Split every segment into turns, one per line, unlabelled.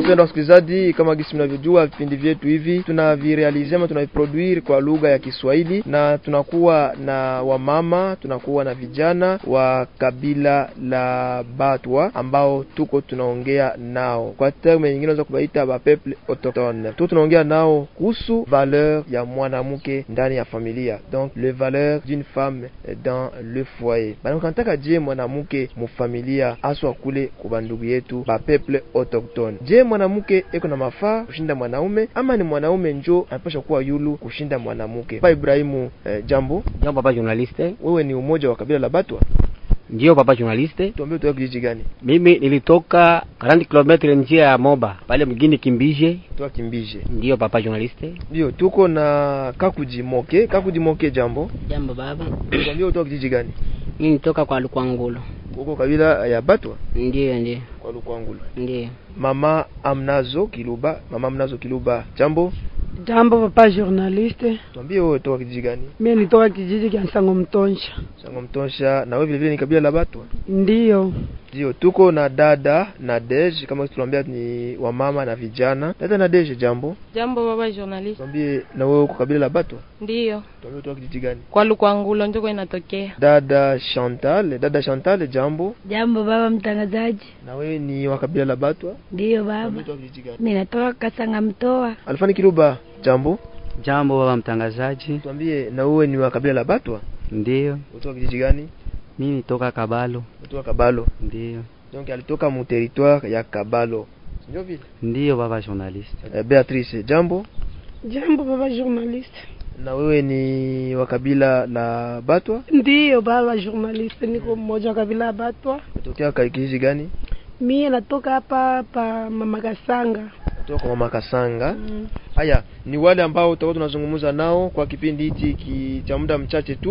wapendwa wasikilizaji, kama gisi mnavyojua vipindi vyetu hivi tunavirealize ama tunaviproduire kwa lugha ya Kiswahili, na tunakuwa na wamama, tunakuwa na vijana wa kabila la Batwa ambao tuko tunaongea nao, kwa terme nyingine unaweza kubaita ba peuple autochtone. Tuko tunaongea nao kuhusu valeur ya mwanamke ndani ya familia, donc le valeur d'une femme dans le foyer. Bana kanataka je mwanamke mufamilia aswa kule kwa ndugu yetu ba peuple autochtone. Je, mwanamke eko na mafaa kushinda mwanaume ama ni mwanaume njo anapasha kuwa yulu kushinda mwanamke? Papa Ibrahimu, eh, jambo.
Jambo papa journaliste.
Wewe ni umoja wa kabila la Batwa?
Ndio papa journaliste.
Tuambie utoka kijiji gani?
Mimi nilitoka 40 km njia ya Moba pale mjini Kimbije.
Toka Kimbije.
Ndio papa journaliste.
Ndio, tuko na Kakuji Moke. Kakuji Moke, jambo.
Jambo baba.
Tuambie utoka kijiji gani?
Mimi nitoka kwa Lukwangulo.
Uko kabila ya Batwa?
Ndio, ndio.
Kwa Lukwangulo.
Ndio.
Mama Amnazo Kiluba, mama Amnazo Kiluba, jambo.
Jambo papa journaliste.
Tuambie wewe toka kijiji gani?
Mimi nitoka kijiji cha Sango Mtonsha.
Sango Mtonsha. Na wewe vile vile ni kabila la Batwa?
Ndio.
Ndio, tuko na dada na Dej, kama tuliambia ni wamama na vijana. Dada na Dej, jambo.
Jambo baba journalist.
Tuambie na wewe uko kabila la Batwa?
Ndiyo.
Tuambie toka kijiji gani?
Kwa Lukwangulo ndiko inatokea.
Dada Chantal, dada Chantal, jambo.
Jambo baba mtangazaji.
Na wewe ni wa kabila la Batwa?
Ndiyo baba.
Tuambie toka kijiji gani?
Mimi natoka Kasanga Mtoa.
Alfani Kiluba, jambo.
Jambo baba mtangazaji.
Tuambie na wewe ni wa kabila la Batwa?
Ndiyo.
Kutoka kijiji gani?
Mimi nitoka Kabalo.
Kutoka Kabalo.
Ndiyo.
Donc alitoka mu territoire ya Kabalo. Ndio vile?
Ndiyo baba journaliste.
Eh, Beatrice, jambo.
Jambo baba journaliste.
Na wewe ni wa kabila la Batwa?
Ndiyo baba journaliste, niko mmoja wa kabila la Batwa.
Kutokea kijiji gani?
Mimi natoka hapa pa Mama Kasanga.
Kutoka kwa Mama Kasanga. Haya, ni wale ambao tutakuwa tunazungumza nao kwa kipindi hiki ki, cha muda mchache tu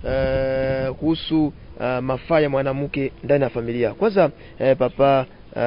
uh, kuhusu uh, mafaa ya mwanamke ndani ya familia. Kwanza uh, papa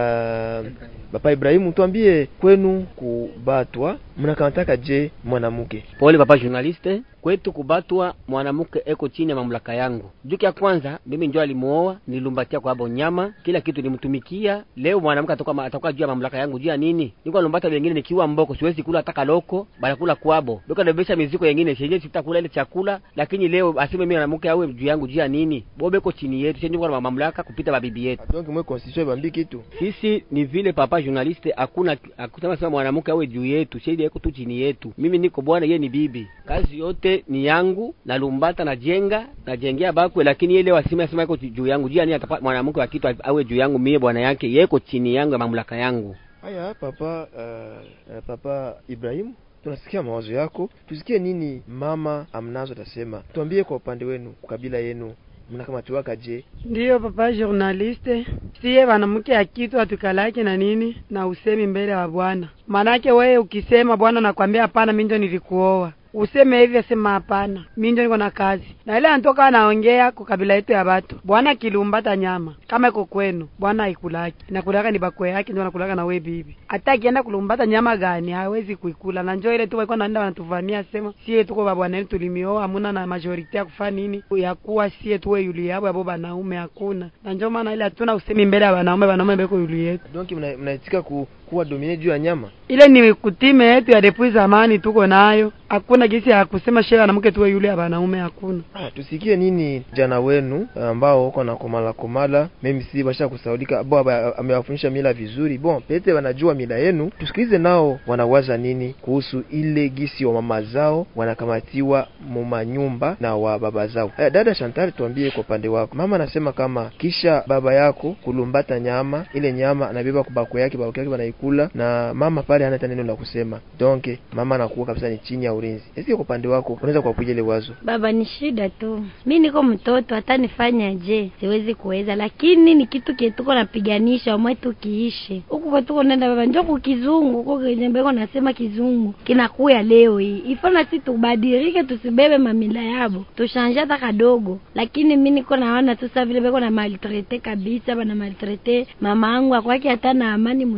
uh, Papa Ibrahimu, tuambie kwenu kubatwa mnakamtaka je mwanamke?
Pole papa journaliste, kwetu kubatwa mwanamke eko chini ya mamlaka yangu. Juki ya kwanza mimi ndio alimuoa, nilumbatia kwa abo nyama, kila kitu nimtumikia. Leo mwanamke atakuwa atakuwa juu ya mamlaka yangu juu ya nini? Niko lumbata wengine nikiwa mboko, siwezi kula hata kaloko, bala kula kwabo. Beka nabebesha mizigo yengine, shenye sitakula ile chakula, lakini leo aseme mimi mwanamke awe juu yangu juu ya nini? Bobe iko chini yetu, shenye kwa mamlaka kupita babibi yetu.
Donc mwe constitution ibambi kitu.
Sisi ni vile papa journaliste, hakuna hakuna sema mwanamke awe juu yetu, sheria iko tu chini yetu. Mimi niko bwana, yeye ni bibi. Kazi yote ni yangu, nalumbata najenga, najengea bakwe, lakini yeye leo asema asema iko juu yangu. Jia ni atapa mwanamke wa kitu awe juu yangu, mie bwana yake, yeye iko chini yangu ya mamlaka yangu.
Haya papa uh, uh, papa Ibrahim tunasikia mawazo yako, tusikie nini mama amnazo atasema. Tuambie kwa upande wenu, kabila yenu mnakamatiwaka je?
Ndiyo papa journaliste, siye wanamke akitu atukalake na nini na usemi mbele wa bwana. Manake wewe ukisema bwana nakwambia hapana, mimi ndio nilikuoa useme hivi, asema hapana, mimi ndio niko na kazi. Na ile anatoka anaongea kwa kabila yetu ya watu, bwana kilumbata nyama kama iko kwenu, bwana haikulaki, inakulaka ni bakwe yake ndio anakulaka na wewe bibi. Hata akienda kulumbata nyama gani hawezi kuikula, na njoo ile tu walikuwa naenda wanatuvamia, sema sie tuko ba bwana yetu tulimioa, hamuna na majority ya kufanya nini, ya kuwa sie tuwe yuli yabo abo banaume hakuna, na njoo maana ile hatuna usemi mbele ya wanaume, wanaume beko yuli yetu.
Donc mnaitika ku, kuwa domine juu ya nyama
ile ni kutime yetu ya depuis zamani tuko nayo, hakuna gisi ya kusema shehe mwanamke tuwe yule ya wanaume hakuna.
Ah, tusikie nini jana wenu ambao uko na komala komala, mimi si basha kusaulika bo amewafundisha mila vizuri. Bon, pete wanajua mila yenu, tusikilize nao wanawaza nini kuhusu ile gisi wa mama zao wanakamatiwa muma nyumba na wa baba zao. Haya, dada Chantal, tuambie kwa upande wako. Mama anasema kama kisha baba yako kulumbata nyama, ile nyama anabeba kubako yake, bako yake wanaikula na mama pale hana hata neno la kusema. Donc mama anakuwa kabisa ni chini ya ulinzi. Esi kwa upande wako unaweza kuwapiga ile wazo?
Baba, ni shida tu, mi niko mtoto, hata nifanya je, siwezi kuweza, lakini ni kitu kietuko napiganisha omwe tukiishe huku kwetuko nenda baba, njo kukizungu huko kenyembeko nasema kizungu kinakuya leo hii ifana, si tubadilike, tusibebe mamila yabo, tushanje hata kadogo. Lakini mi niko naona tu sasa vile beko na maltrete kabisa, bana maltrete mama angu akwake hata na amani munyumba,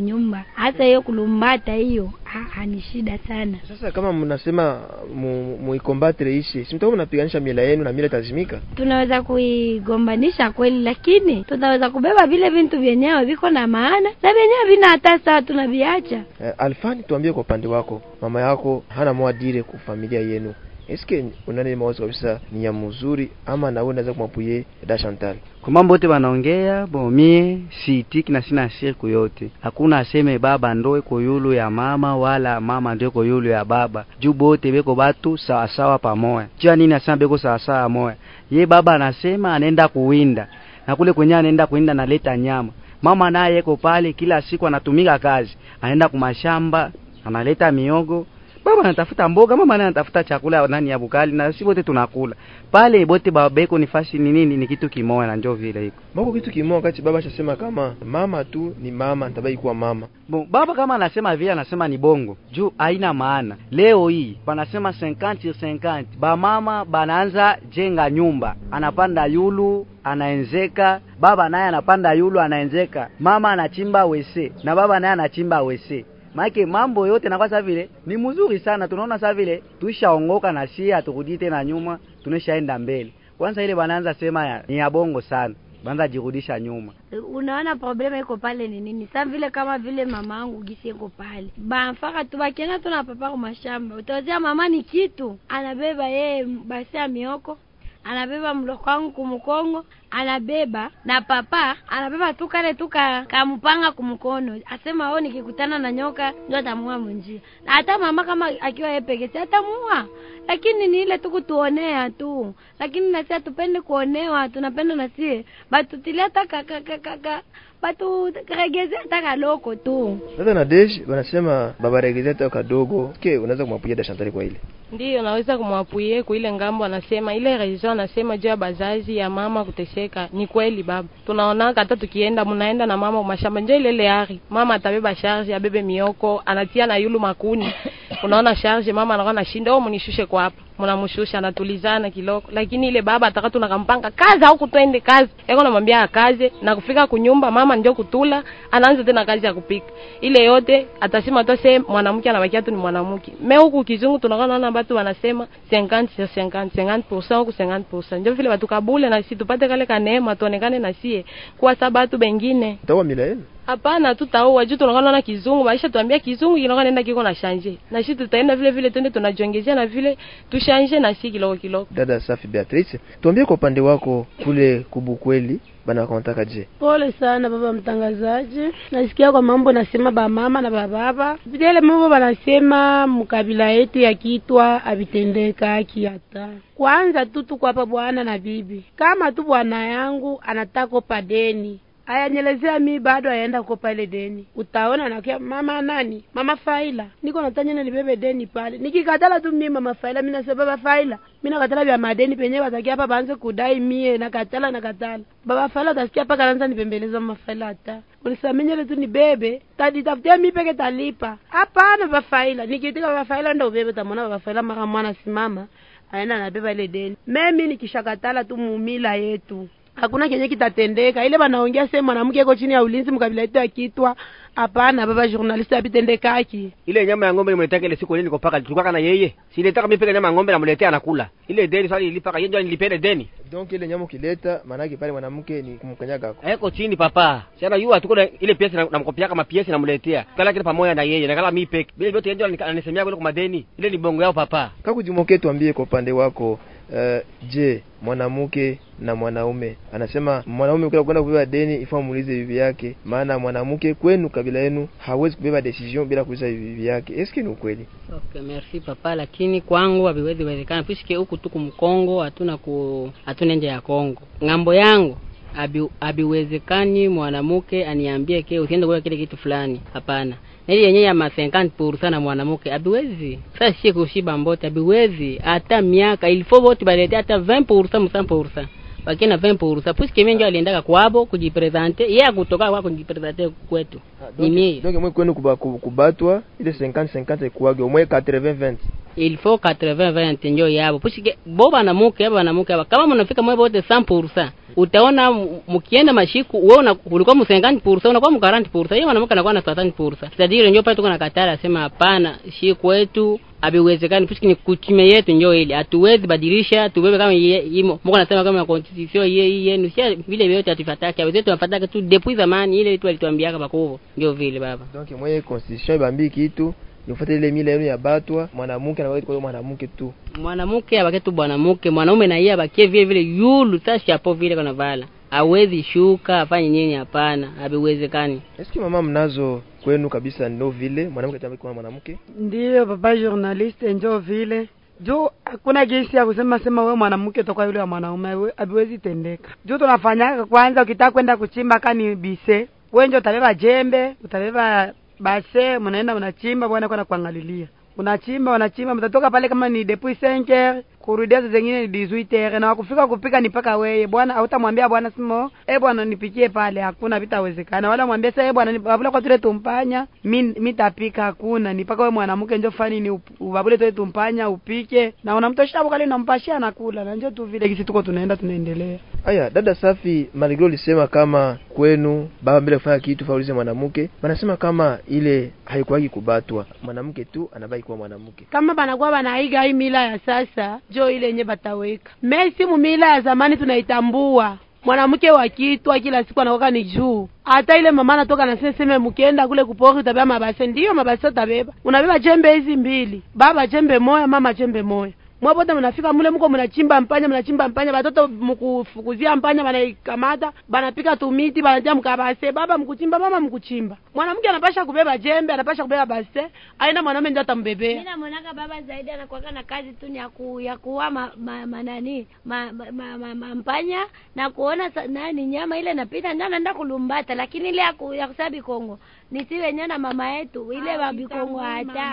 hasa hiyo kulumbata hiyo ah, ah, ni shida sana
Sasa kama mnasema mu- muikombatre ishe, si mtakuwa mnapiganisha mila yenu na mila itazimika.
tunaweza kuigombanisha kweli lakini tutaweza kubeba vile vitu vyenyewe viko na maana na vyenyewe vina hata saa tunaviacha
Eh, Alfani, tuambie kwa upande wako, mama yako hana mwadire ku familia yenu, eske unani mawazo kabisa ni ya mzuri ama nawe unaweza kumwapuye da Chantal?
kwa mambo yote wanaongea bo mie siitiki na sina shirku yote hakuna aseme baba ndo iko yulu ya mama wala mama ndo iko yulu ya baba juu bote beko batu sawasawa pamoya jua nini asema beko sawasawa moya ye baba anasema anaenda kuwinda na kule kwenye anaenda kuwinda analeta nyama mama naye yeko pale kila siku anatumika kazi anaenda kumashamba analeta miogo baba anatafuta mboga mama naye anatafuta chakula nani ya bukali na si bote tunakula pale bote babeko ni fasi ni nini ni kitu kimoya na njo vile iko
Mako kitu kimoja wakati baba ashasema kama mama tu ni mama, ntabaki kuwa mama.
Bon, baba kama anasema vile anasema ni bongo juu haina maana. Leo hii wanasema 50 sur 50, bamama banaanza jenga nyumba, anapanda yulu anaenzeka, baba naye anapanda yulu anaenzeka, mama anachimba wese na baba naye anachimba wese maake mambo yote nakuwa sa vile ni mzuri sana, tunaona sa vile tuishaongoka na sie haturudi tena nyuma, tuneshaenda mbele. Kwanza ile banaanza sema ya, ni ya bongo sana, banaanza jirudisha nyuma.
unaona problema iko pale ni nini sa vile kama vile mama yangu gisi iko pale bamfaka tu bakienda tu na papa kumashamba utawazia mama ni kitu anabeba yeye basi ya mioko anabeba mloko wangu kumukongo anabeba na papa anabeba tu kale tu ka- kamupanga kumkono asema o nikikutana na nyoka ndio atamua munjia na hata mama kama akiwa yeye peke yake atamua lakini ni ile tu kutuonea tu lakini nasi hatupende kuonewa tunapenda nasie batutilia hata ka- ka- ka- ka- ka- batu regeze hata kaloko tu
Sasa na Dej wanasema baba regezea hata kadogo. Ke unaweza kumwapuye da Chantal kwa ile?
ndiyo naweza kumwapuye kuile ngambo anasema ile reason anasema juu ya bazazi ya mama kuteseka ni kweli baba tunaonaka hata tukienda mnaenda na mama mashamba njo ile ile ari mama atabeba charge abebe mioko anatia na yulu makuni unaona charge mama anakuwa nashinda oh munishushe kwa hapa mnamshusha anatulizana kiloko lakini ile baba ataka tunakampanga kazi au kutwende kazi yako namwambia akaze na kufika kunyumba mama ndio kutula anaanza tena kazi ya kupika ile yote atasema tu sema mwanamke anabakia tu ni mwanamke me huku kizungu tunakuwa naona watu wanasema 50 sur 50 50% huku 50% ndio vile watu kabule na sisi tupate kale kaneema tuonekane na sie kuwa sabatu bengine
Tawa mila yenu?
hapana tutaoa juu tunakuwa naona kizungu maisha tuambia kizungu kinakuwa naenda kiko na shanje na sisi tutaenda vile vile twende tunajiongezea na vile tushanje na si kiloko kiloko
Dada Safi Beatrice, tuambie kwa upande wako kule kubukweli bana wakamtaka je?
Pole sana baba mtangazaji, nasikia kwa mambo nasema bamama na bababa vile mambo banasema mkabila yetu ya kitwa avitendeka haki hata kwanza tu tuko hapa bwana na bibi, kama tu bwana yangu anataka kopa deni ayanyelezea mi bado aenda kukopa ile deni, utaona nakia mama nani, mama Faila, niko natanya na nibebe deni pale. Nikikatala tu mimi mama Faila, mimi nasema baba Faila, mimi nakatala vya madeni penyewe watakia hapa baanze kudai mie, nakatala nakatala. Baba Faila utasikia paka anaanza nipembeleza mama Faila, hata unisamenyele tu nibebe, taditafutia mimi peke talipa. Hapana baba Faila, nikitika baba Faila ndo ubebe, tamwona baba Faila mara mwana simama aenda anabeba ile deni. Mimi nikishakatala tu mumila yetu hakuna kenye kitatendeka. Ile banaongea sema mwanamke iko chini ya ulinzi mkabila yetu ya kitwa. Hapana baba journalist apitendekaki.
ile nyama ya ng'ombe nimeletaka ile siku ile niko paka tulikuwa na yeye silitaka mimi peke nyama ya ng'ombe namletea anakula ile deni swali ilipaka yeye ndio nilipele deni
Donc ile nyama ukileta, maana yake pale mwanamke ni kumkanyaga ako.
eko chini papa sana yua tuko na ile piesi namkopiaka mapiesi namletea kala kile pamoja na yeye nakala mimi peke bila vyote yeye ndio anisemea kule kwa madeni ile ni bongo yao papa
Kakujimoke, tuambie kwa upande wako uh, je, mwanamke na mwanaume anasema mwanaume ukila kwenda kubeba deni ifaa muulize bibi yake, maana mwanamke kwenu kabila yenu hawezi kubeba decision bila kuuliza bibi yake. Eske ni ukweli?
Okay, merci papa, lakini kwangu haviwezi wezekana puisque huku tuku Mkongo hatuna ku hatuna nje ya Kongo. Ng'ambo yangu abi habiwezekani mwanamke aniambie ke usiende kula kile kitu fulani. Hapana. Na ile yenyewe ya ma 50% na mwanamke habiwezi. Sasa sie kushiba mbote habiwezi. Hata miaka il faut vote balete hata 20% 100%. Wakina 20% puisque mimi ndio aliendaka kwabo kujipresente, yeye akutoka kwa kujipresente kwetu. Ni mie.
Donc mwe kwenu kuba, ku- kubatwa ile 50 50 ikuwage au mwe 80 20.
il faut 80 20 njo yabo puisque bo banamuke aba banamuke aba kama mnafika mwe bote 100% utaona m- mkienda mashiku wewe una ulikuwa mu 50% unakuwa mu 40% yeye mwanamke anakuwa na 30% c'est-à-dire ndio pale tuko na katara sema hapana shi kwetu abiwezekani puisque ni kutume yetu ndio ile hatuwezi badilisha tubebe kama ye- imo mko nasema kama constitution ye ye yenu si vile vyote atufataka wezetu tunafataka tu depuis zamani ile tu alituambiaka bakovo ndio vile baba
donc mwenye constitution ibambi kitu nifuate ile mila yenu ya batwa mwanamke na kwa mwanamke tu
mwanamke abake tu bwanamke mwanaume na yeye abakie vile vile yulu tashi hapo vile kana vala awezi shuka afanye nini hapana abiwezekani
eske mama mnazo kwenu kabisa ndo vile mwanamke atabaki kuwa mwanamke
ndiyo baba journaliste njo vile juu hakuna jinsi ya kusema sema we mwanamke toka yule wa mwanaume we- haviwezi tendeka juu tunafanyaka kwanza ukitaka kwenda kuchimba kani bise we njo utabeba jembe utabeba base mnaenda mnachimba bwana kwenda kuangalilia unachimba unachimba mtatoka pale kama ni depuis 5 heures kurudia saa zingine ni 18 heures na wakufika kupika ni paka weye bwana hautamwambia bwana simo eh bwana nipikie pale hakuna vitawezekana wala mwambie sasa eh bwana ni- babule kwa tule tumpanya mi mitapika hakuna ni paka wewe mwanamke njo fani ni up- ubabule tule tumpanya upike na unamtosha hapo kale unampashia anakula na njo tu vile kisi tuko tunaenda tunaendelea
aya dada safi maligro ulisema kama kwenu baba mbele kufanya kitu faulize mwanamke banasema kama ile haikuwagi kubatwa mwanamke tu anabaki kuwa mwanamke
kama banakuwa banaiga hii mila ya sasa jo ile yenye bataweka mesi mu mila ya zamani tunaitambua mwanamke wa kitwa kila siku anakoka ni juu hata ile mama anatoka na seseme mkienda kule kupori utabeba mabase ndiyo mabase utabeba unabeba jembe hizi mbili baba jembe moya mama jembe moya mwapote mnafika mule mko mnachimba mpanya mnachimba mpanya batoto mkufukuzia mpanya banaikamata banapika tumiti banatia mkabase baba mkuchimba mama mkuchimba mwanamke anapasha kubeba jembe anapasha kubeba base aina mwanaume ndio atambebea
Mimi namonaka baba zaidi anakuwaka na kazi tu ni ya ku, ya kuua ma, ma, ma, nani ma, ma, ma, ma, ma, mpanya na kuona sa, nani nyama ile napita ndio anaenda kulumbata, lakini ile ya, ku, ya kusema bikongo ni si wenyewe na mama yetu ile wa bikongo hata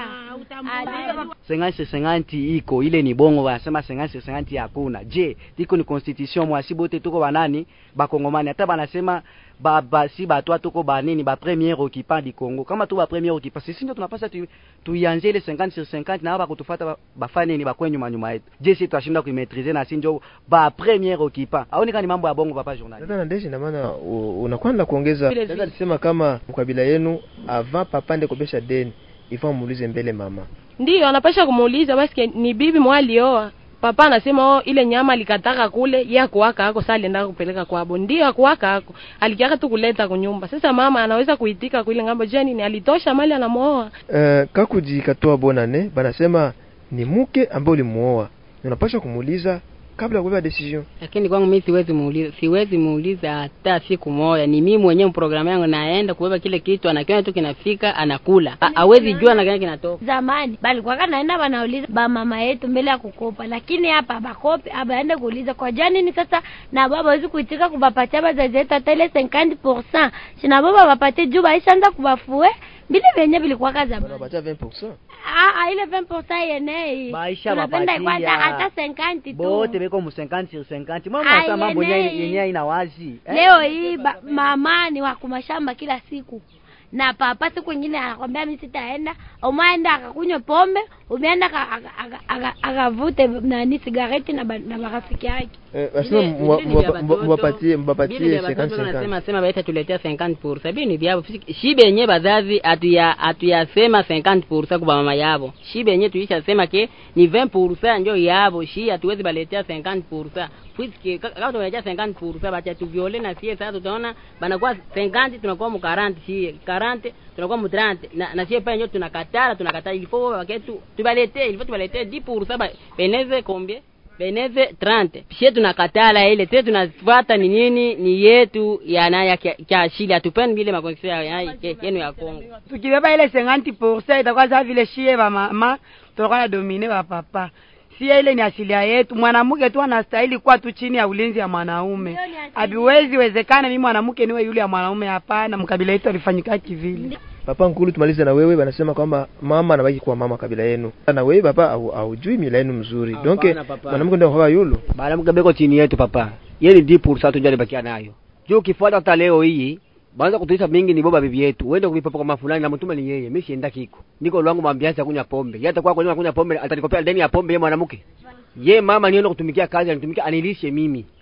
hata
sengansi senganti iko ile ni bongo wanasema sengansi senganti hakuna je iko ni constitution mwasi bote tuko banani bakongomani hata banasema ba, ba si batwa tuko banini ba premier occupant du Congo kama tu ba premier occupant sisi ndio tunapasa tu, tuianze ile 50 sur 50 na hapa kutufuata ba- bafanye nini bakwe nyuma nyuma yetu je si tutashinda kuimaîtriser na si ndio ba premier occupant au ni mambo ya bongo papa journal
dada nandeshi na maana u- unakwenda kuongeza
Vile
dada
vile.
alisema kama mkabila yenu avant papa nde kopesha deni ifaa muulize mbele mama
ndiyo anapasha kumuuliza basi ni bibi mwa alioa papa anasema oh, ile nyama alikataka kule ye akuwaka ako saa alienda kupeleka kwabo ndio akuwaka ako alikiaka tu kuleta kunyumba sasa mama anaweza kuitika kuile ngambo jeni ni alitosha mali anamuoa
uh, kakuji katoa bonane banasema ni mke ambaye ulimuoa unapasha kumuuliza kabla ya kubeba decision
lakini kwangu mimi siwezi muuliza siwezi muuliza hata siku moja ni mimi mwenyewe programu yangu naenda kubeba kile kitu anakiona tu kinafika anakula Ha- hawezi jua na gani kinatoka
zamani balikuwaka naenda banauliza ba mama yetu mbele ya kukopa, lakini hapa bakope abaende kuuliza kwa jua nini sasa, na baba hawezi kuitika kubapatia bazazi yetu hata ile 50% sina baba bapatie juu baishaanza kubafue vile vyenye vilikuwaka zamani.
wanapatia 20%
Ah, ah, ile 20% yenei
Baisha
tunapenda
bapatia.
kwanza hata 50
bote
tu.
beko mu 50 sur 50 mama
Ai,
unasema mambo
yenyewe.
yenyewe yenyewe ina wazi eh?
Leo hii ba, mama ni wa kumashamba kila siku na papa siku ingine anakwambia mimi sitaenda, umeenda akakunywa pombe, umeenda aka- aka- aka- aka- akavute nani sigareti na ba- na marafiki yake.
eh, basema
Vile-
mwa-
vile ni
mwa-
vya
mwa-
watoto.
mwapatie
Vile
mwapatie
vya watoto
50
wanasema sema baita tuletea 50% bili ni vyabo Fisi- shibe yenye bazazi atuya atuyasema 50% kwa mama yabo shibe yenye tuisha sema ke ni 20% ndio yabo shi hatuwezi baletea 50% puisque ka- kama tumeletea 50% bacha tuviole na sie sasa tutaona banakuwa 50 tunakuwa mu 40 sie 40 tunakuwa mu 30 na, na sie pale ndio tunakatara tunakataa il faut waketu tubaletee il faut tubaletee 10% ba beneze combien beneze 30 pia tunakatala ile tena tunafuata ni nini ni yetu ya naya kia ashili hatupendi vile makonexio ya ya- ya- yenu ya Kongo
tukibeba ile 50% itakuwa sawa vile shie ba mama tutakuwa na domine ba papa sie ile ni asilia yetu mwanamke tu anastahili kuwa tu chini ya ulinzi ya mwanaume haviwezi wezekana mimi mwanamke niwe yule ya mwanaume hapana mkabila yetu alifanyika kivile
papa nkulu tumalize na wewe banasema kwamba mama anabaki kuwa mama kabila yenu na wewe papa au- haujui mila yenu mzuri
Hapana,
donc
papa.
mwanamke ndio kwa yulu
banamuke beko chini yetu papa yeni di pursa tu ndio alibakia nayo juu ukifuata hata leo hii baanza kutuisha mingi ni boba bibi yetu uende kuvipa kama fulani na mtume ni yeye mimi sienda kiko niko lwangu mwambianza kunywa pombe yata kwa kwa kunywa pombe atanikopea deni ya pombe yeye mwanamke ye mama nienda kutumikia kazi anitumikia anilishe mimi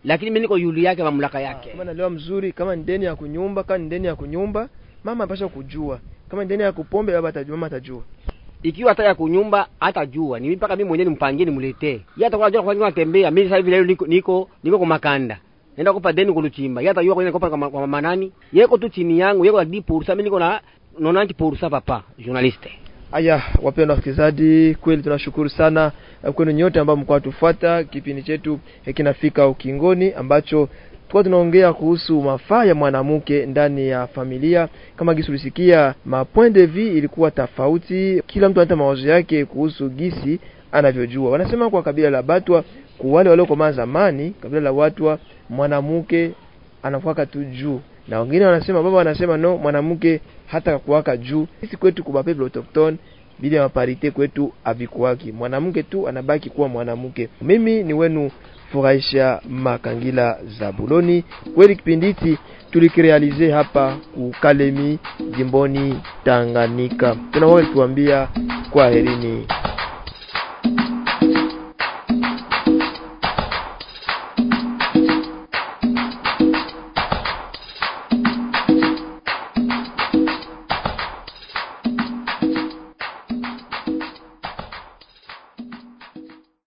lakini mimi niko yulu yake mamlaka yake
kama naelewa mzuri kama ni deni ya kunyumba kama ni deni ya kunyumba mama anapaswa kujua kama ni deni ya kupombe baba atajua mama atajua
ikiwa hata ya kunyumba hata jua ni mimi mpaka mimi mwenyewe nimpangie nimletee yeye atakuwa anajua kwa nini anatembea mimi sasa hivi leo niko niko niko kwa makanda nenda kupa deni kuluchimba yeye atajua kwa nini nakopa kwa kwa mama nani yeko tu chini yangu yeko 10% mimi niko na 90% papa journaliste
Aya, wapendwa wasikilizaji, kweli tunashukuru sana eh, kwenu nyote ambao mko tufuata. Kipindi chetu eh, kinafika ukingoni, ambacho tulikuwa tunaongea kuhusu mafaa ya mwanamke ndani ya familia. Kama gisi ulisikia, ma point de vue ilikuwa tofauti, kila mtu anata mawazo yake kuhusu gisi anavyojua. Wanasema kwa kabila la Batwa, kwa wale waliokomaa zamani, kabila la Watwa, mwanamke anakuwaka tu juu na wengine wanasema baba wanasema no mwanamke hata kuwaka juu sisi kwetu kuba people autochtone bila maparite kwetu avikuwaki mwanamke tu anabaki kuwa mwanamke mimi ni wenu furahisha makangila za buloni kweli kipindi hiki tulikirealize hapa kukalemi jimboni tanganyika tunawawe tuambia kwa herini